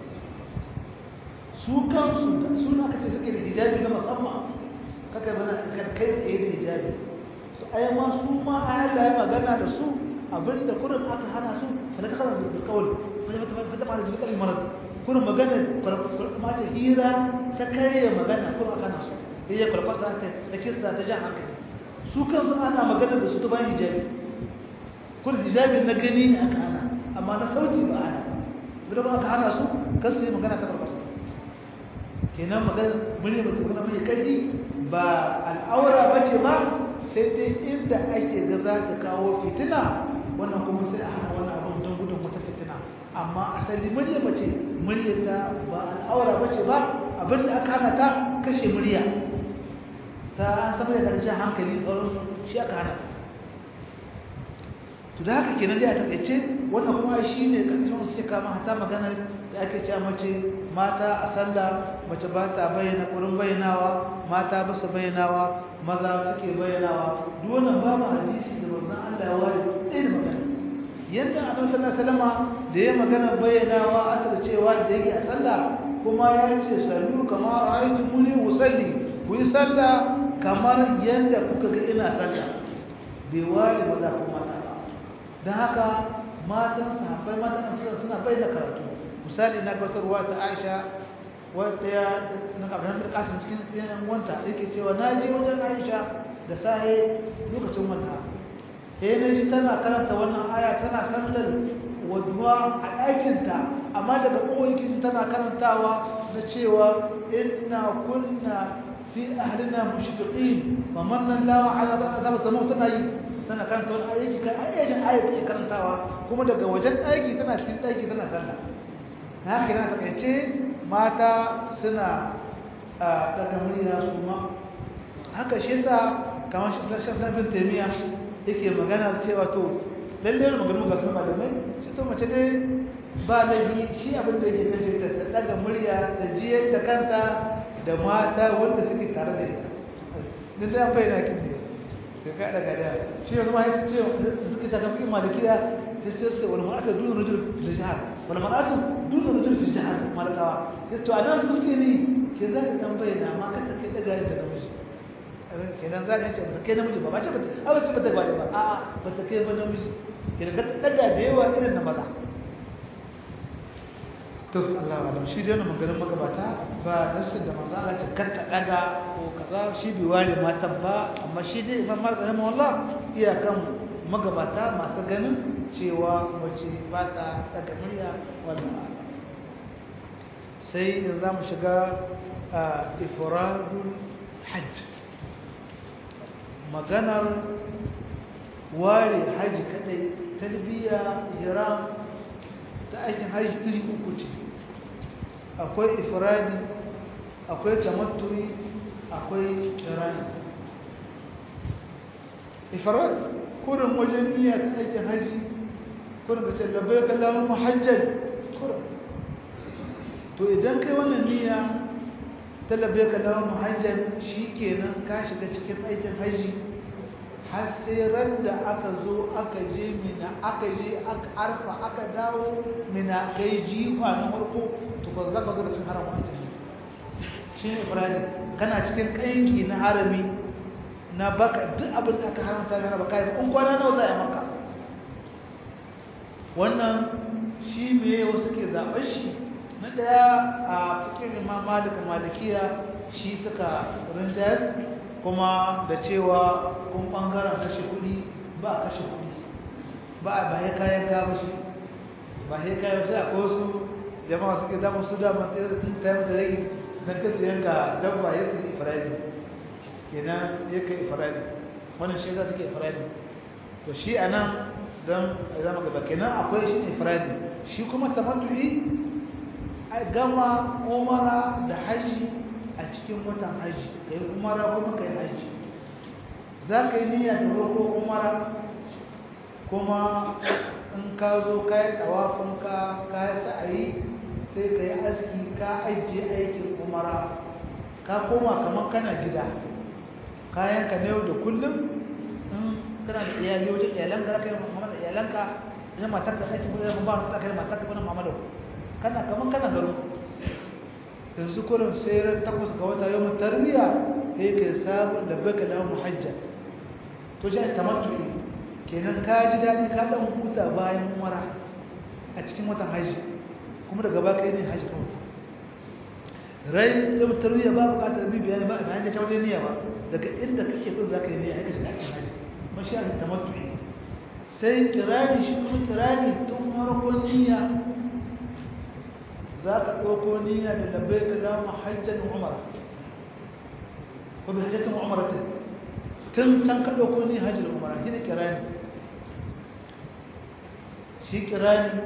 su kansu su na kace suke da hijabi na musamman kaka bana kai tsaye da hijabi to ai ma su ma Allah ya magana da su abinda kurin aka hana su fa ka kana da kawai fa ta fara jibi kalmar marad kurin magana ma ta hira ta kare magana kurin aka hana su sai ya karfasa ta ta kissa ta jan hankali su kansu ana magana da su ta bayan hijabi kurin hijabin na gani ne aka hana amma na sauti ba ana bila ba aka hana su kasu yi magana ta karfasa kenan magana murya ba ta kuna mai karfi ba al'aura ba ce ba sai dai inda ake ga za ta kawo fitina wannan kuma sai a hana wannan abin don gudun wata fitina amma asali murya ba ce murya ta ba al'aura ba ce ba abin da aka hana ta kashe murya ta sama da jan hankali tsaron shi aka hana to da haka kenan dai a takaice wannan kuma shi ne ƙarƙashin wasu suke kama hata magana da ake cewa mace mata a sallah mace ba ta bayyana ƙurin bayyanawa mata ba su bayyanawa maza suke bayyanawa duk wannan babu hadisi da manzon Allah ya ware ɗaya da magana yadda annabi sallallahu alaihi wasallam da ya magana bayyanawa asar cewa da yake a sallah kuma ya ce sallu kama ra'aytumuni usalli ku yi sallah kamar yadda kuka ga ina sallah bai ware maza ko mata ba don haka matan sahabbai matan suna bayyana karatu misali na gabatarwa ta Aisha wata ya na kabarin da kasin cikin yanan wanta yake cewa na je wajen Aisha da sahe lokacin wanta eh ne shi tana karanta wannan aya tana sallar wadwa a ɗakinta amma daga kowakin tana karantawa na cewa inna kunna fi ahlina mushfiqin wa manna Allahu ala ba'd samu tana yi tana karanta wani aiki kan ayyakin ayat ke karantawa kuma daga wajen aiki tana cikin aiki tana sallah haka yana takaice mata suna daga murya su ma haka shi yasa kamar shi na bin taimiya yake magana cewa to lalle ne magana ga sun malamai shi to mace dai ba laifi shi abin da yake kace ta daga murya da jiyar da kanta da mata wanda suke tare da ita din da bayyana kin ne sai ka daga da shi yanzu ma yace suke ta kafin malikiya sai wani ma'ata duna rajul fil jihad wani ma'ata duna rajul fil jihad malakawa to a nan suke ne ke za ka tambaye na ma kanta kai daga da namiji kenan za ka ce ba kai namiji ba ba ce ba a ba ce ba ta gwaje ba a ba ta kai ba namiji kenan ka daga da yawa irin na maza to Allah wa shi dai wannan maganar magabata ba nasin da manzo Allah ce kar ta daga ko kaza shi bai ware matan ba amma shi dai Imam Malik rahimahullah iyakan magabata masu ganin cewa mace ba ta daga murya wannan sai yanzu za mu shiga a ifradul hajj maganar ware hajji kadai talbiya hiram ta aikin hajji iri uku ce akwai ifradi akwai tamatturi akwai kirani ifradi kurin wajen niyya ta aikin hajji kurin ka ce labbai kallon muhajjar kurin to idan kai wannan niyya ta labbai kallon muhajjar shi kenan ka shiga cikin aikin hajji har sai ran da aka zo aka je mina aka je aka arfa aka dawo mina kai jifa na farko to ba za ka zo da cin haram aikin shi ne ifradi kana cikin kanki na harami na baka duk abin da aka haramta na baka yi in kwana nawa za a yi maka wannan shi me wasu ke zaɓar shi na ɗaya a fikin imam malik malikiya shi suka rinjayas kuma da cewa kun ɓangaren kashe kuɗi ba a kashe kuɗi ba a ba ya kayan gaba shi ba ya kayan sai akwai wasu jama'a suke damar su damar ta yi da rage don kasu yanka dabba ya su ifiradi kenan ya kai ifiradi wannan shi za su ke ifiradi to shi a nan don zama gaba kenan akwai shi ifiradi shi kuma tamattu'i a gama umara da haji a cikin watan haji ka yi umara kuma ka yi haji za ka yi niyya da farko umara kuma in ka zo ka yi tawafinka ka yi sa'ayi sai ka yi aski ka ajiye aikin umara ka koma kamar kana gida kayanka na yau da kullum in kana da iyali wajen iyalanka za ka yi mamma da iyalanka idan matar ka aiki kuma ba ta kai matar ka bana mamma da kana kamar kana garo yanzu kurin sai ran takwas ga wata yau tarbiya sai ka samu da baka da muhajja to shi tamattu kenan ka ji daɗi ka ɗan huta bayan umara a cikin watan hajji kuma daga ba kai ne hajji kawai rai ta tarwiyya ba bukatar bi bayani ba bayan ta wajen niyya ba daga inda kake so za ka yi niyya haka shiga cikin hajji mashi ake tamattu sai kirani shi kuma kirani tun farkon niyya za ka ɗauko niyya da labbai ka dama hajjan umara ko bi hajjatin umaratin tun can ka ɗauko niyya hajjan umara shi ne kirani shi kirani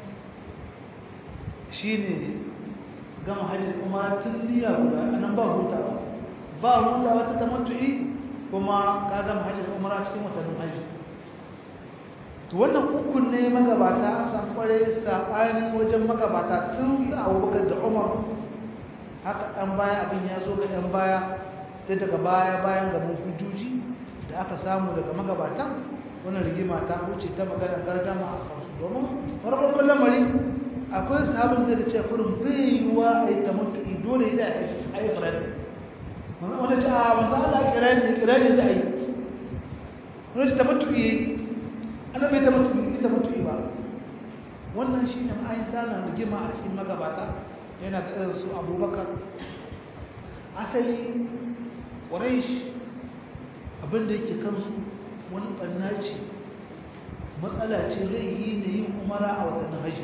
shi ne gama hajjin umara tun niyya guda a nan ba hutawa ba hutawa ta tamattu'i kuma ka gama hajjin umara cikin watannin hajji to wannan ukun ne magabata an san kware saɓani wajen magabata tun da abubakar da umar haka ɗan baya abin ya zo ga ɗan baya ta daga baya bayan gaban hujjoji da aka samu daga magabatan wannan rigima ta huce ta magana gardama a kansu domin farkon lamari akwai sahabin da ce kurin bai yiwuwa a yi ta mutu'i dole yi da a yi firani wanda ce a wanzu ala kirani kirani da a yi wanda ce ta mutu'i ana bai ta mutu'i ta mutu'i ba wannan shi ne ma'ayin sana rigima a cikin magabata yana ga irin su abubakar asali ƙwarai abinda yake kansu wani ɓanna ce matsala ce laihi ne yin umara a watan hajji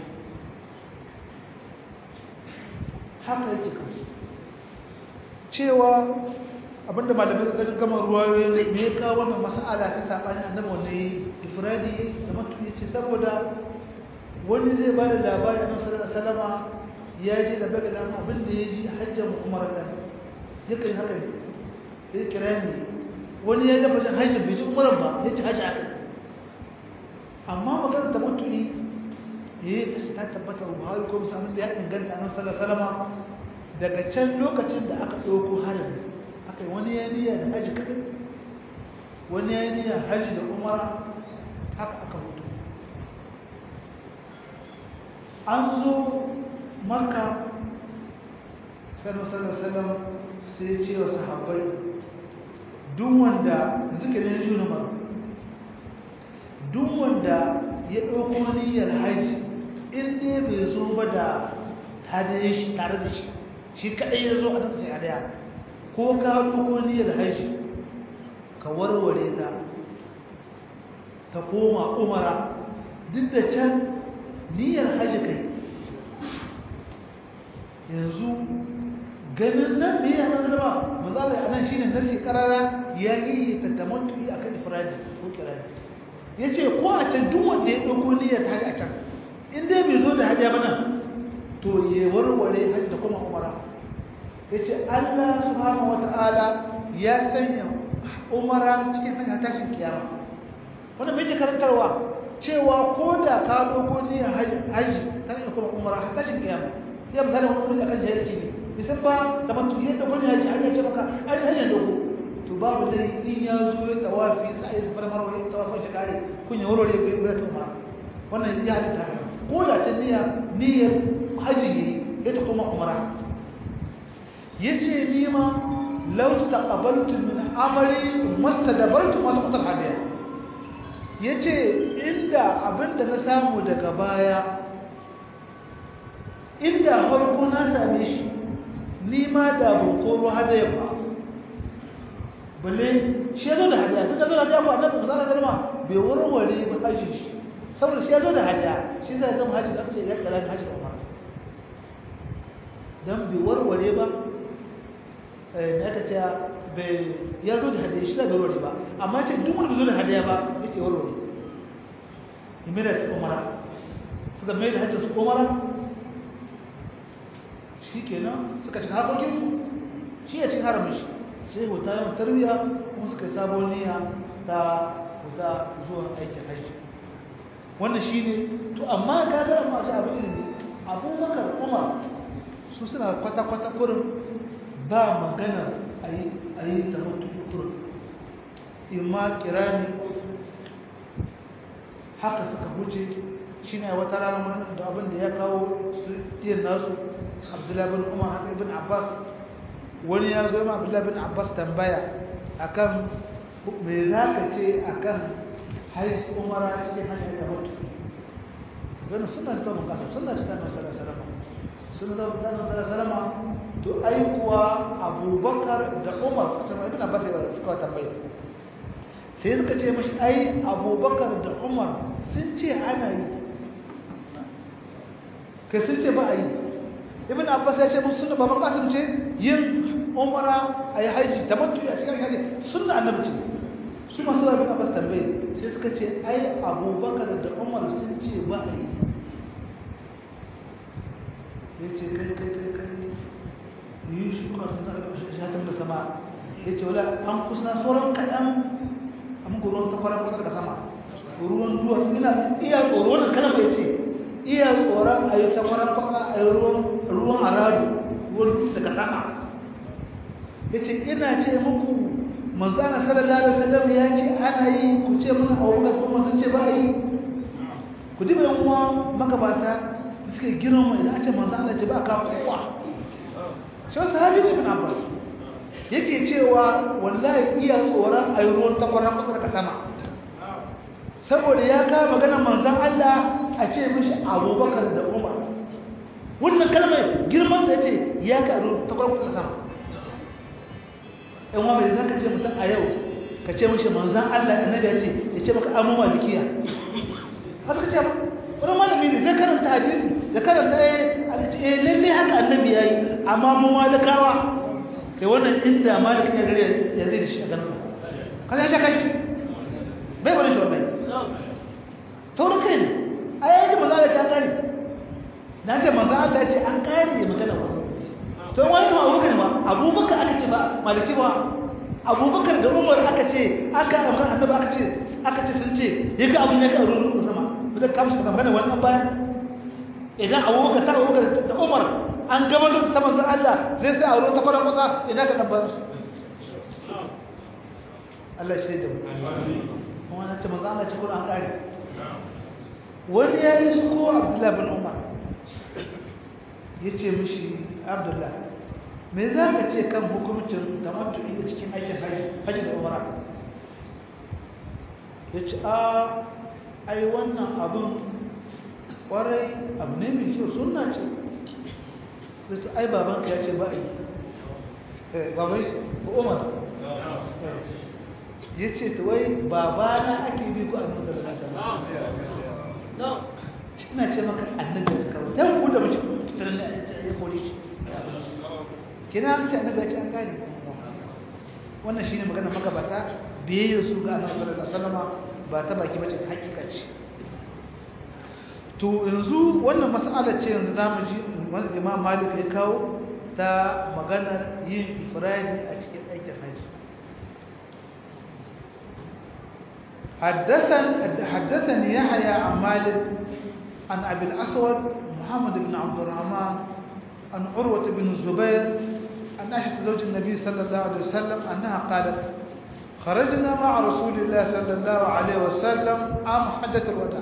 haka yake kansu cewa abinda malamai suka gama ruwayoyi me ya kawo wannan mas'ala ta sabani annabi wanda ya ifradi da mutu yace saboda wani zai ba da labari annabi sallallahu alaihi wasallama ya je da baga da abin da ya ji hajjan umaratan yakan haka ne sai kira ni wani ya dafa jin hajjin bai ji umaran ba ya ci hajji aka amma maganar ta mutu ne ya yi ta tabbata buhari ko musamman da ya inganta annabi sallallahu alaihi wasallama daga can lokacin da aka ɗauko harin aka yi wani yaniya da haji kaɗai wani yaniya haji da umara haka aka hutu an zo maka sallallahu sai ce wa sahabbai duk wanda zikirin shi numar duk wanda ya ɗauko niyyar haji in dai bai zo ba da tare shi tare da shi shi kaɗai ya zo a tattashin hadaya ko ka ɗauko niyyar haji ka warware ta ta koma umara duk da can niyyar haji kai yanzu ganin nan ne ya nan zama mazala a nan shi ne nasi karara ya yi tattamantu a kan ifirani ko kirani ya ce ko a can duk wanda ya ɗauko niyyar haji a can in dai bai zo da hajiya ba nan to ya warware haji da kuma umara ya ce Allah subhanahu wata'ala ya sanya umara cikin hanyar tashin kiyama wanda mai ke karantarwa cewa ko da ka dogo ne haji tana iya kuma umara har tashin kiyama ya misali wani wani akan jahilci ne bisan ba da matu ya dogo ne haji har ya ce maka haji haji dogo to babu dai in ya zo ya tawafi sai ya fara marwa ya tawafi shi kare kun ya warware ya gura ta umara wannan ya halitta ko da ta niyya niyyar haji ne ya ta kuma umara yace ni ma law taqabaltu min amali mastadbartu ma taqtal hadiya yace inda abinda na samu daga baya inda farko na same shi ni ma da ban koro hadaya ba balle shi yazo da hadiya tunda zo da hadiya ko annabi sallallahu alaihi wasallam bai warware ba haji shi saboda shi yazo da hadiya shi zai zama haji da aka ce ya kira haji da umar dan bai warware ba eh aka ce bai ya zo da hadiya shi da bai warware ba amma ce duk wanda bai zo da hadiya ba yace warware imira ta umara suka mai da hajji su umara shikenan suka cika harkokin su shi ya cin haramin shi sai huta yawan tarbiya kuma suka yi sabon niyya ta huta zuwa aikin hajji wannan shi ne to amma ka ga masu abin ilimi abubakar umar su suna kwata-kwata kurin ba magana a yi ta mutu kurin imma kirani haka suka huce shi ne wata rana da abin da ya kawo yin nasu abdullahi bin umar haka ibn abbas wani ya zo ma abdullahi bin abbas tambaya akan me za ka ce akan hajji umara cikin hajji da mutu gani suna da tabon kasa suna da tabbon sarasarama suna da tabon sarasarama to ai kuwa abubakar da umar suka ce mai ibn abbas ya suka tambaya sai suka ce mashi ai abubakar da umar sun ce ana yi kai sun ce ba a yi ibn abbas ya ce musu suna baban kasim ce yin umara a yi haji da matu a cikin haji suna annabi ce su masu ibn abbas tambaye sai suka ce ai abubakar da umar sun ce ba a yi ya ce kai kai kai kai yi shi kuma sun zaka shi hatin da sama ya ce wala an kusa sauran kaɗan a muku ruwan takwarar kwasar da sama ruwan duwatsu ina iya tsoro wannan kalmar ya ce iya tsoron a yi takwarar kwasa a yi ruwan aradu ruwan dutse daga sama ya ce ina ce muku manzana sallallahu alaihi wasallam ya ce ana yi ku ce mun aure kuma sun ce ba a yi ku diba yan uwa magabata suke girma idan a ce manzana ce ba ka kowa shi wasu sahabi ne ibn abbas yake cewa wallahi iya tsoron a yi ruwan takwarar kwasa daga sama saboda ya kawo maganar manzan Allah a ce mishi abubakar da umar wannan kalmar girman da ya ce ya karu ta kwarkwata sama yan wa mai za ka ce mutum a yau ka ce mishi manzan Allah annabi ya ce ya ce maka amma malikiya haka ka ce ba wani malami ne zai karanta hadisi da karanta ya lalle haka annabi ya yi amma mu malikawa kai wannan inda malikin ya gari ya zai da shi a ganin ka ya ce kai bai wani shi wannan taurin kai ne a yayin da manzo Allah ya kare na ce manzo Allah ya ce an kare ne magana ba to wani ma Abubakar ma Abubakar aka ce ba maliki ba Abubakar da Umar aka ce aka amfani annabi aka ce aka ce sun ce yaga abun ya karu ruwan sama ba zai kamshi magana wannan bayan idan Abubakar ta Abubakar da Umar an gama da ta manzo Allah zai sai aure ta fara kusa ina ka dan ba su Allah shi da mu kuma na ce manzo Allah ce Qur'an kare wani ya yi suko abdullahi bin umar ya ce mishi abdullahi me za ka ce kan hukumcin da matu'i a cikin aikin hajji da umara ya ce a ai wannan abin kwarai abu ne mai kyau suna ce da ce ai babanka ya ce ba a yi baban shi ko umar ya ce ta wai babana ake bi ko annabi sallallahu alaihi wasallam ina ce maka annabi ya karo dan ku da mace tunan ya kore shi kina an ce annabi ya ce an gane wannan shine magana magabata biyayya su ga annabi sallallahu alaihi wasallam ba ta baki bace hakika ce to yanzu wannan mas'ala ce yanzu zamu ji wanda Imam Malik ya kawo ta maganar yin ifradi a cikin aikin haji حدثني حدثني يحيى عن مالك عن ابي الاسود محمد بن عبد الرحمن عن عروه بن الزبير عن عائشه زوج النبي صلى الله عليه وسلم انها قالت خرجنا مع رسول الله صلى الله عليه وسلم عام حجه الوداع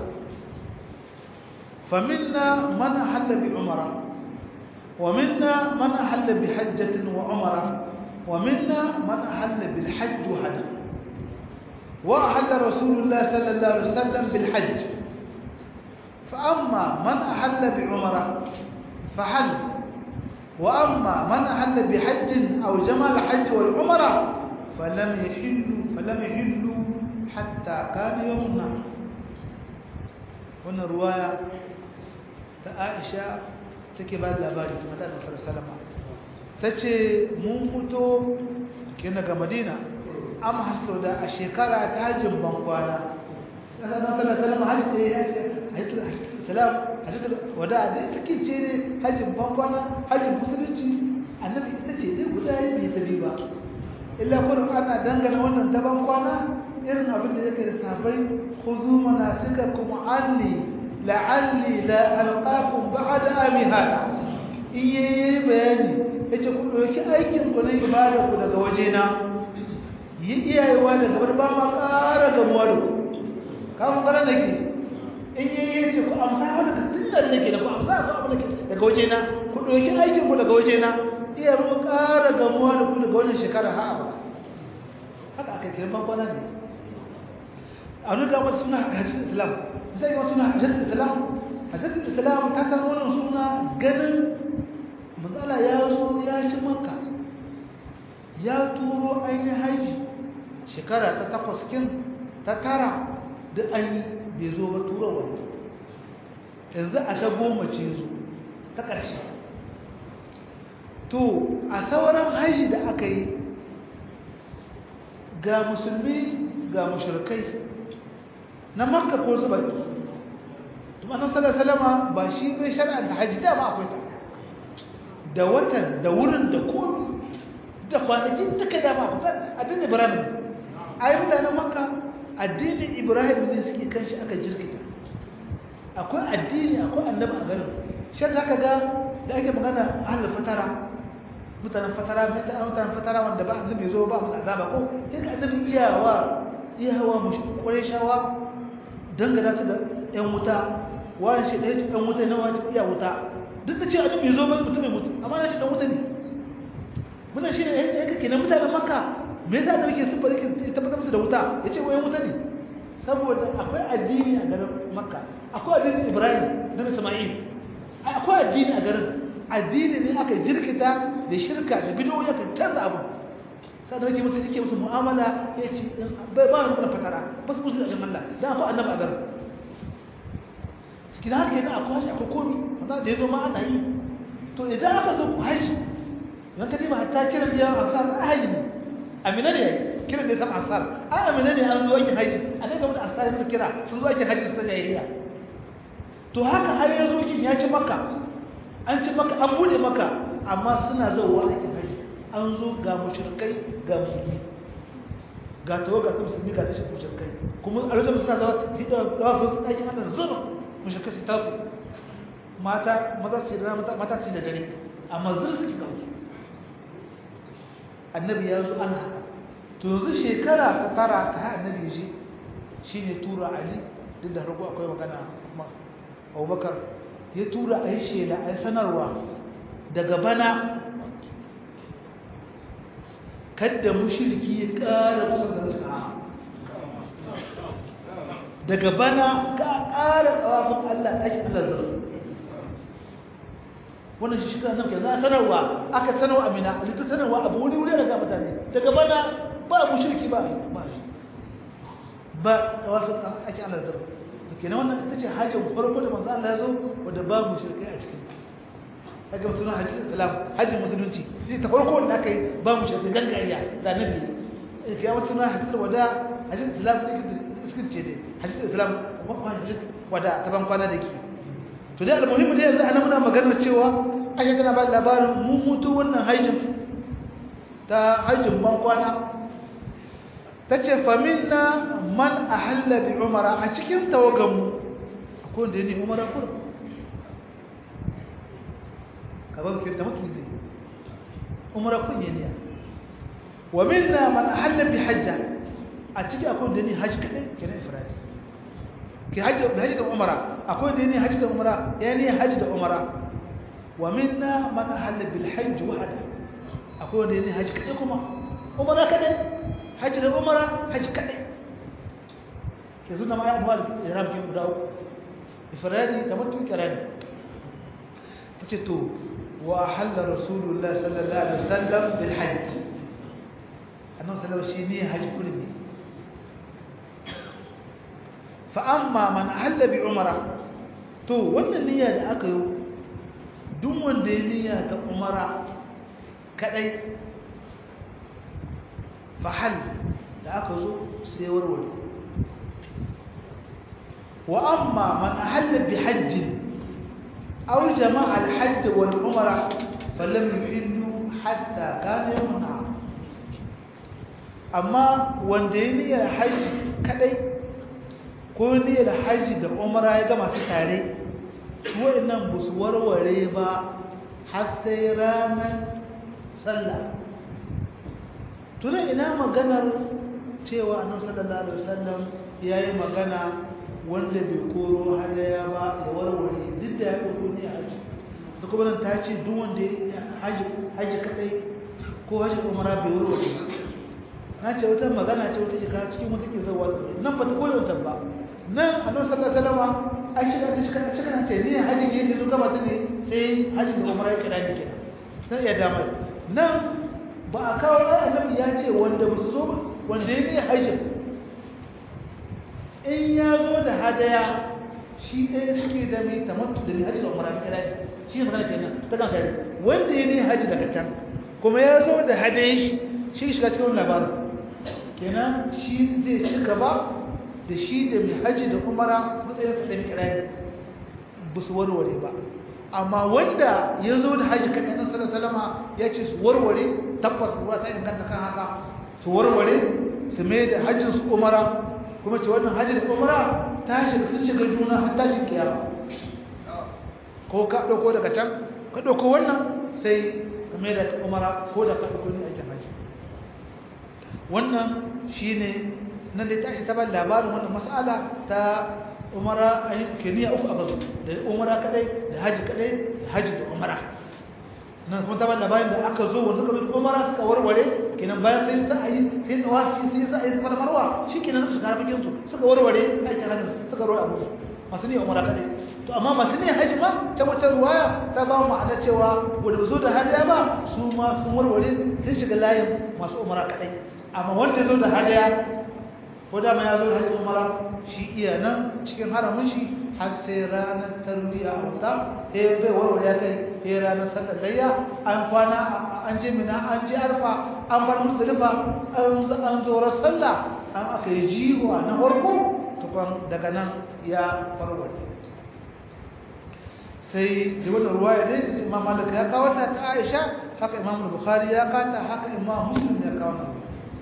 فمنا من احل بعمره ومنا من احل بحجه وعمره ومنا من احل بالحج وهدى وأحل رسول الله صلى الله عليه وسلم بالحج فأما من أحل بعمرة فحل وأما من أحل بحج أو جمع الحج والعمرة فلم يحلوا فلم يحلوا حتى كان يوم النحر هنا رواية عائشة تكبر لباري مدى صلى الله عليه وسلم تتشي ممتو كنا مدينة am hasto da a shekara ta hajjin bankwana ƙasa na sallar salama hajji da ya ce hajji salam hajji wada da ta kince ne hajjin bankwana hajjin musulunci annabi ita ce dai guda yi bai tabi ba illa kurin ana dangana wannan ta bankwana irin abin da yake da sabai khuzu manasikakum anni la'alli la alqakum ba'da ami hada in yayi bayani yace ku dauki aikin ku na ibada ku daga wajena yi iyayewa da gabar ba ma ƙara gamuwa da ku kafin ƙwarar da ke in yi yi ce ku amsa wani da sinar da ke da ku amsa ku abu da ke daga waje na ku ɗauki aikin ku daga waje na iya mu ƙara gamuwa da ku daga wannan shekara ha abu haka aka kiran bankwana ne a wani gama suna hajjin islam zai yi suna hajjin islam hajjin islam ta san wannan suna ganin matsala ya zo ya ci makka ya turo ainihin haji shekara ta takwas kin ta tara da an yi bai zo ba turowa yanzu a ta goma ce zo ta ƙarshe to a sauran haji da aka yi ga musulmi ga mashirkai na makka ko zuba tuma nan salama ba shi bai shari'a da haji da ba akwai ta da watan da wurin da komi da kwanakin duka dama addinin ibrahim a yi mutanen makka addinin ibrahim ne suke kan shi aka jirkita akwai addini akwai annaba a garin shan za ka ga da ake magana ahalar fatara mutanen fatara mutanen fatara wanda ba annabi zo ba musu azaba ko sai ka annabi iyawa iyawa mu kwarai shawa dangana su da yan wuta wani shi ɗaya ce ɗan wuta na wani iya wuta duk da ce annabi zo ba mutum mai mutu amma na ce ɗan wuta ne muna shi ne ya kake na mutanen makka me yasa da yake sifar yake tabbatar musu da wuta ya ce wayan wuta ne saboda akwai addini a garin makka akwai addinin ibrahim na isma'il akwai addini a garin addini ne aka jirkita da shirka da bidoyi aka canza abu sai da yake musu yake musu mu'amala ya ce bai ba mu fatara ba su musu da Allah dan akwai annabi a garin kina haka yana akwai shi akwai komi wanda da yazo ma ana yi to idan aka zo ku haji don ka dima hatta kiran biyan ansar a haji ne amina ne kiran da ya sama ansar a amina ne an zo aikin haji a ne game da ansar su kira sun zo aikin haji su ta jahiliya to haka har ya zo kin ya ci maka an ci maka an bude maka amma suna zauwa aikin haji an zo ga mushrikai ga musulmi ga tawo ga musulmi ga tashin mushrikai kuma a lokacin suna zawa su da dawa su aikin Allah zuwa mushrikai su tasu mata maza ce da mata ce da dare amma zuwa suke kawo annabi ya zo an haka to yanzu shekara ta tara ta ha annabi shi shine tura ali duk da harko akwai magana kuma abubakar ya tura a yi shela a yi sanarwa daga bana kadda mushiriki ya ƙara kusa da nasu daga bana ka ƙara tsawafin allah ake allah zara wannan shi shiga nan ke za a sanarwa aka sanarwa amina a litta sanarwa abu wuri wuri daga mutane daga bana ba mushiriki ba ba shi ba tsawafin ake allah zara kenan wannan ita ce hajjin farko da manzo Allah ya zo wanda ba mu shirkai a cikin kaga mutum hajjin islam hajjin musulunci shi ta farko wanda aka yi ba mu shirkai gangariya da nabi kai mutum hajjin wada hajjin islam ne iskin ce dai hajjin islam kuma hajjin wada ta ban kwana da ke to dai almuhimmi dai yanzu ana muna magana cewa aisha tana ba labarin mun mutu wannan hajjin ta hajjin ban kwana tace faminna man ahalla bi umara a cikin tawaganmu akwai wanda ne umara kur kaban kirta mutu zai umara kun ne ne wa minna man ahalla bi hajja a cikin akwai wanda ne haji kadai kenan ifradi ke haji da haji da umara akwai wanda ne haji da umara ya ne haji da umara wa minna man ahalla bil hajj wahda akwai wanda ne haji kadai kuma umara kadai haji da umara haji kadai ke zuna ma ya duwa da ihram kin guda uku ifradi da mutu kirani tace to wa ahalla rasulullah sallallahu alaihi wasallam bil hajj annabi sallallahu shi ne haji kulli fa amma man ahalla bi umara to wannan niyya da aka yi duk wanda ya niyya ta umara kadai fahal da aka zo sai warware wa amma man ahalla bi hajjin aw jama'a al-hajj wal umra falam yuhillu hatta kana yawm amma wanda ya niyyar haji kadai ko niyyar haji da umra ya gama su tare wa'annan ba su warware ba har sai ranar sallah tunan ina maganar cewa annabi sallallahu alaihi wasallam yayi magana wanda bai koro hadaya ba ya warware duk da ya koro ne haji da kuma nan ta ce duk wanda haji haji kadai ko haji umara bai warware na ce wata magana ce wata shekara cikin wata ke zawa nan ba ta koyo ta ba nan annabi sallallahu alaihi wasallam a shiga ta shiga cikin ce ne haji ne da gaba ta ne sai haji da umara ya kira ni kenan sai ya dama nan ba a kawo ɗan annabi ya ce wanda ba su zo ba wanda ya ne hajjin in ya zo da hadaya shi ɗaya suke da mai tamattu da mai hajji da umara kira ne shi ne magana kenan ta kan kare wanda ya ne hajji daga can kuma ya zo da hadaya shi shi shiga cikin labarin kenan shi zai ci gaba da shi da mai hajji da umara matsayin sa da mai kira ne ba su warware ba amma wanda ya zo da hajji kan yanar salama ya ce su warware tabbas ruwa ta inganta kan haka su warware su mai da hajjin su umara kuma ce wannan hajji da umara ta shiga sun shiga juna har tashin kiyama ko ka ɗauko daga can ka ɗauko wannan sai ka mai da ta umara ko da ka ɗauko ne aikin hajji wannan shine nan da tashi ta ban labarin wannan mas'ala ta umara a yi keniya uku aka zo da umara kadai da haji kadai da haji da umara nan kuma ta labarin da aka zo wanda suka zo da umara suka warware kenan bayan sai sa a yi sai da wafi sai sa a yi sama da marwa shi kenan suka kara bikin su suka warware aikin hajji suka warware abu masu ne umara kadai to amma masu ne haji ma ta wata ruwaya ta ba mu ma'ana cewa wanda ba zo da hadiya ba su ma sun warware sun shiga layin masu umara kadai amma wanda ya zo da hadiya ko dama ya zo da hajji umara shi iya nan cikin haramun shi har sai ranar tarbiya a wuta sai bai warware ya kai sai ranar sallar layya an kwana an je mina an je arfa an bar musulifa an zo sallah an aka yi jiwa na farko tukwan daga nan ya warware sai da wata ruwaya dai da imam malik ya kawo ta ta aisha haka imam bukhari ya kata haka imam muslim ya kawo ta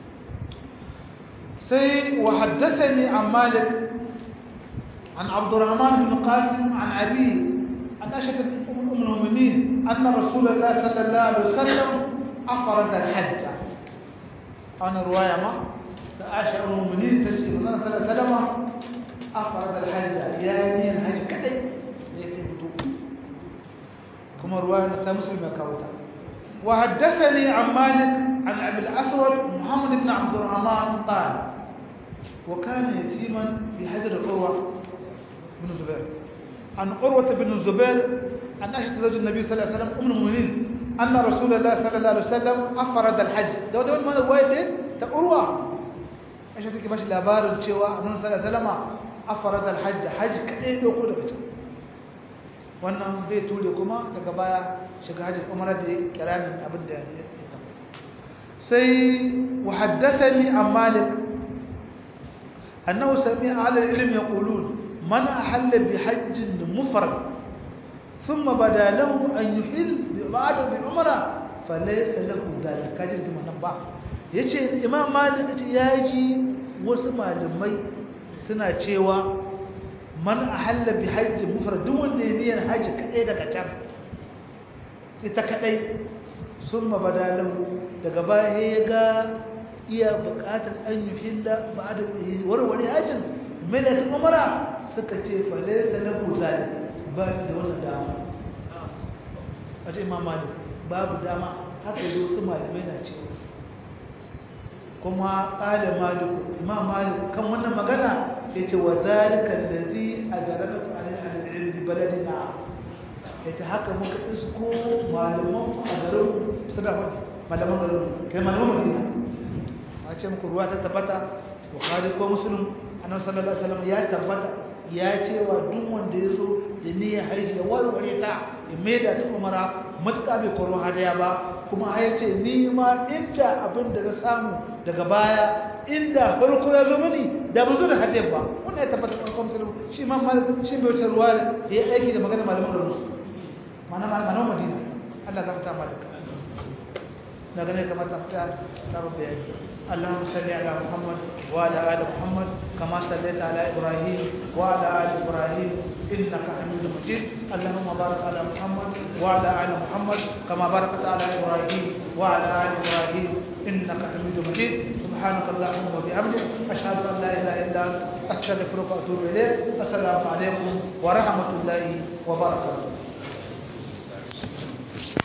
سي وحدثني عن مالك عن عبد الرحمن بن قاسم عن أبيه عن أشهد أم المؤمنين أن رسول الله صلى الله عليه وسلم أفرد الحج أنا رواية ما أشهد المؤمنين تشهد أن صلى الله عليه وسلم أفرد الحج يعني الحج كأي كما رواية مسلم يكاوتا وحدثني عن مالك عن أبي الأسود محمد بن عبد الرحمن قال وكان يتيما بحجر عروة بن الزبير عن عروة بن الزبير أن أشهد زوج النبي صلى الله عليه وسلم أم المؤمنين أن رسول الله صلى الله عليه وسلم أفرد الحج ده ده ما الوايد تقروة أشهد كيف ماشي لابار الشوا أن صلى الله عليه وسلم أفرد الحج حج كأي يقول لك wannan zai ture kuma daga baya shiga hajji umara da kiranin abin da ya sai وحدثني عن مالك أنه سمع على العلم يقولون من أحل بحج مفرد ثم بدا له أن يحل بعد بعمرة فليس له ذلك كاجر كما نبع yace imam malik ya ji wasu malamai suna cewa man ahalla bi hajji mufrad duk wanda ya niyyar haji kadai daga can ita kadai summa badalahu daga baya ya ga iya buƙatar an yi hilla ba da warware hajjin mai da ta umara suka ce fale da lahu zalik ba da wannan dama a ce imam malik babu dama haka yi wasu malamai na cewa kuma ƙada malik imam malik kan wannan magana ya ce wa zalikan da zai a darakatu al'ilmi baladina ya ce haka muka isko malaman a garin suna faɗi malaman garin kai malaman madina a ce muku ruwa ta tabbata bukhari ko muslim annabi sallallahu alaihi wasallam ya tabbata ya ce wa duk wanda ya so da niyyar haji ya warware ta ya maida ta umara matuƙa bai koro hadaya ba kuma ya ce ni ma inda abin da na samu daga baya inda farko ya zo mini da ba zo da hadiyar ba wannan ya tabbata farkon musulun shi ma malik shi bai wuce ruwa ya yi aiki da magana malaman garin su mana malaman madina Allah ta fita malika na gane kamar ta fita sabon bayani اللهم صل على محمد وعلى ال محمد كما صليت على ابراهيم وعلى ال ابراهيم انك حميد مجيد اللهم بارك على محمد وعلى ال محمد كما باركت على ابراهيم وعلى ال ابراهيم انك حميد مجيد سبحانك اللهم وبحمدك اشهد ان لا اله الا انت استغفرك واتوب اليك السلام عليكم ورحمه الله وبركاته